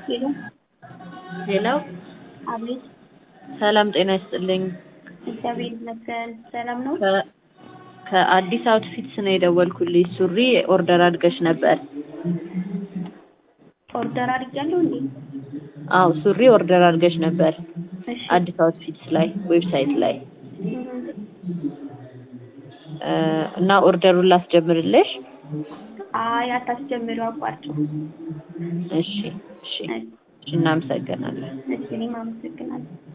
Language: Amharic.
ሄሎ ሄሎ አቤት ሰላም ጤና ይስጥልኝ። እግዚአብሔር ይመስገን ሰላም ነው። ከ- ከአዲስ አውትፊትስ ነው የደወልኩልሽ። ሱሪ ኦርደር አድርገሽ ነበር? ኦርደር አድርጊያለሁ እንዴ? አዎ ሱሪ ኦርደር አድርገሽ ነበር እሺ አዲስ አውትፊትስ ላይ ዌብሳይት ላይ እ እና ኦርደሩን ላስጀምርልሽ? አይ አታስጀምሪው አቋርጪው። እሺ እሺ እሺ፣ እናመሰግናለን። እሺ እኔም አመሰግናለሁ።